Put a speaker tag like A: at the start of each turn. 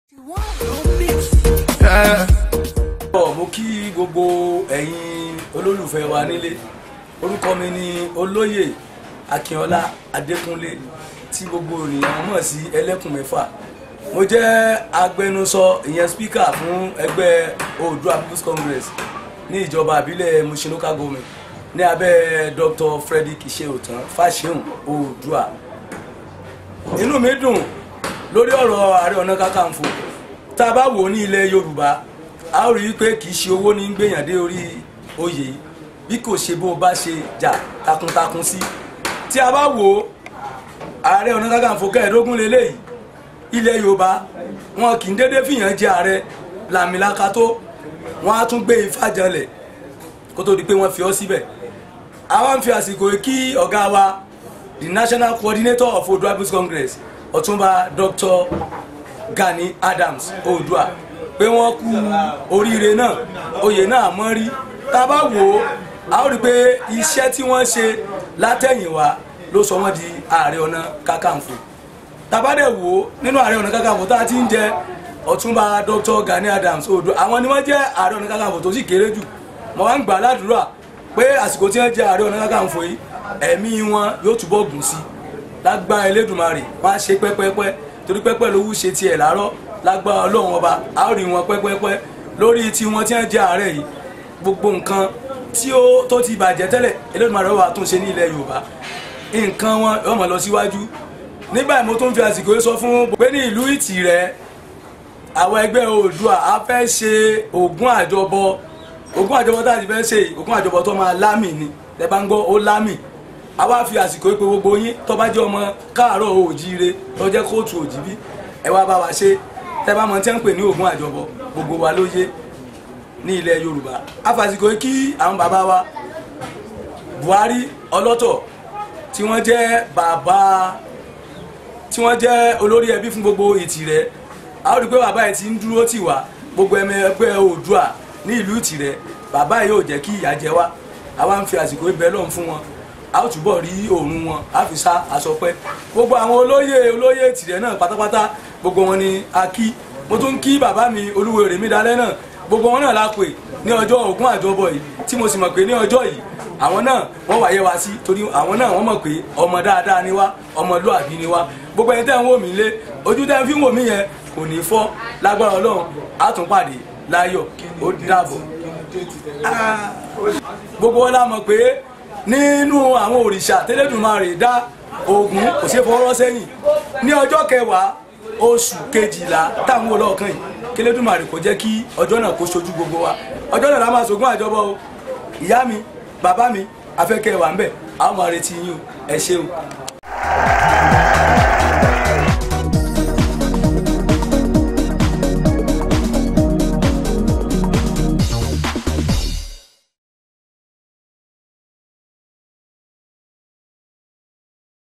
A: ọ̀ mo kí gbogbo ẹ̀yin olólùfẹ́ wa nílé orúkọ mi ni olóyè akínọlá adékúnlé tí gbogbo ènìyàn mọ̀ sí ẹlẹ́kùn mẹ́fà mo jẹ́ agbẹnusọ ìyẹn spíkà fún ẹgbẹ́ oòduà people's congress ní ìjọba àbílẹ̀ mushin local government ní abẹ́ dr frederick iṣeotan fáṣeun oòduà inú mi dùn lórí ọ̀rọ̀ ààrẹ ọ̀nà kakanfò tá a bá wò ó ní ilẹ̀ yorùbá a ó rí i pé kì í ṣe owó ní gbèyàn dé orí oyè yìí bí kò ṣe bó o bá ṣe jà takuntakun sí tí a bá wò ó ààrẹ ọ̀nà kakanfò kẹẹ̀ẹ́dógún lélẹ́yìí ilẹ̀ yorùbá wọn kì í dédé fìyàn jẹ ààrẹ làmìlaka tó wọn á tún gbé ifá janlẹ̀ kó tó di pé wọ́n fi ọ́ síbẹ̀ àwọn ń fi àsìkò yìí kí ọ̀gá wa the national coordinator of oodua people's congress ọ̀túnba dr gani adams oodua pé wọ́n kú oríire náà oyè náà mọ́ rí tá a bá wò ó a ó rí i pé iṣẹ́ tí wọ́n ṣe látẹ̀yìnwá ló sọ wọ́n di ààrẹ ọ̀nà kakanfò tabadẹ wo nínú ààrẹ ọ̀nà kakanfò tá a ti ń jẹ ọ̀túnba dr gani adams oodua àwọn ni wọ́n jẹ́ ààrẹ ọ̀nà kakanfò tó sì kéré jù mo wá ń gbà ládùúrà pé àsìkò tí wọ́n jẹ́ ààrẹ ọ̀nà kakanfò yìí ẹ̀mí wọn yóò túbọ̀ gùn sí lágbára elédùnmarè wọ́n á ṣe pẹ́pẹ́pẹ́ torí pẹ́pẹ́ lówó ṣe tiẹ̀ láàárọ̀ lágbára ọlọ́run ọba a ó rí wọn pẹ́pẹ́pẹ́ lórí tí wọ́n ti ń jẹ́ ààrẹ yìí gbogbo nǹkan tí ó tó ti bàjẹ́ tẹ́lẹ̀ elédùnmarè wà tún ṣe ní ilẹ̀ yorùbá nǹkan wọn yóò mọ̀ lọ síwájú nígbà mo tún fi àsìkò yìí sọ fún pé ní ìlú ìtìrẹ àwọn ẹgbẹ́ oòdùà a fẹ́ ṣe ògùn àjọbọ ògùn àjọbọ tá a ti fẹ́ ṣe ògùn àjọbọ tó máa lámì ni ẹ bá ń gbọ́ ó lámì a wá fi àsìkò yìí pé gbogbo yín tó bá jẹ́ ọmọ káàárọ̀ òjíire tó jẹ́ kóòtù òjìbí ẹ wá bá wa ṣe tẹ bá mọ tí wọ́n ń pè ní ògùn àjọbọ gbogbo wa ló yé ní ilẹ̀ yorùbá a fàsìkò yìí kí àwọn bàbá wa buhari ọlọ́tọ̀ tí wọ́n jẹ́ bàbá tí wọ́n jẹ́ olórí ẹbí fún gbogbo ìtìrẹ a ó rí i pé bàbá yìí ti ń dúró tì wá gbogbo ẹmẹ ẹgbẹ́ oòdùà ní ìlú ìtìrẹ bàbá yìí yóò jẹ́ kí ìyà jẹ wá a wá ń fi àsìkò ibẹ̀ lọ́hùn fún wọn a ó túbọ̀ rí òórùn wọn a fi sá aṣọ pẹ́ gbogbo àwọn olóyè olóyè ìtìrẹ náà pátápátá gbogbo wọn ni a kí mo tún kí bàbá mi olúwo rèmí dalẹ́ náà gbogbo wọn náà la pè ní ọjọ́ ògún àjọbọ yìí tí mo sì mọ̀ pé ní ọjọ́ yìí àwọn náà wọ́n wáyé wa sí torí àwọn náà wọ́n mọ̀ pé ọmọ dáadáa ni wá ọmọlúàbí ni wá gbogbo ẹni tẹ́ ń wò mí lé ojú tẹ́ ń fi wò mí yẹn kò ní fọ́ lágbára ọlọ́run á tún pàdé láyọ̀ ó dàbọ̀. gbogbo wọn la mọ̀ pé nínú àwọn òrìṣà tẹ́lẹ̀dùmarè dá Ògún kò ṣe fọwọ́rọ́ sẹ́yìn ní ọjọ́ kẹwàá oṣù kejìlá táwọn olóòkàn yìí kẹlẹ́dùmarè kò jẹ́ kí ọjọ́ náà kó ṣojú gbogbo wa ọjọ́ náà la máa ṣògùn àjọbọ o ìyá mi bàbá mi afẹ́kẹ́ wà ń bẹ̀ àwọn máa retí yín o ẹ ṣé o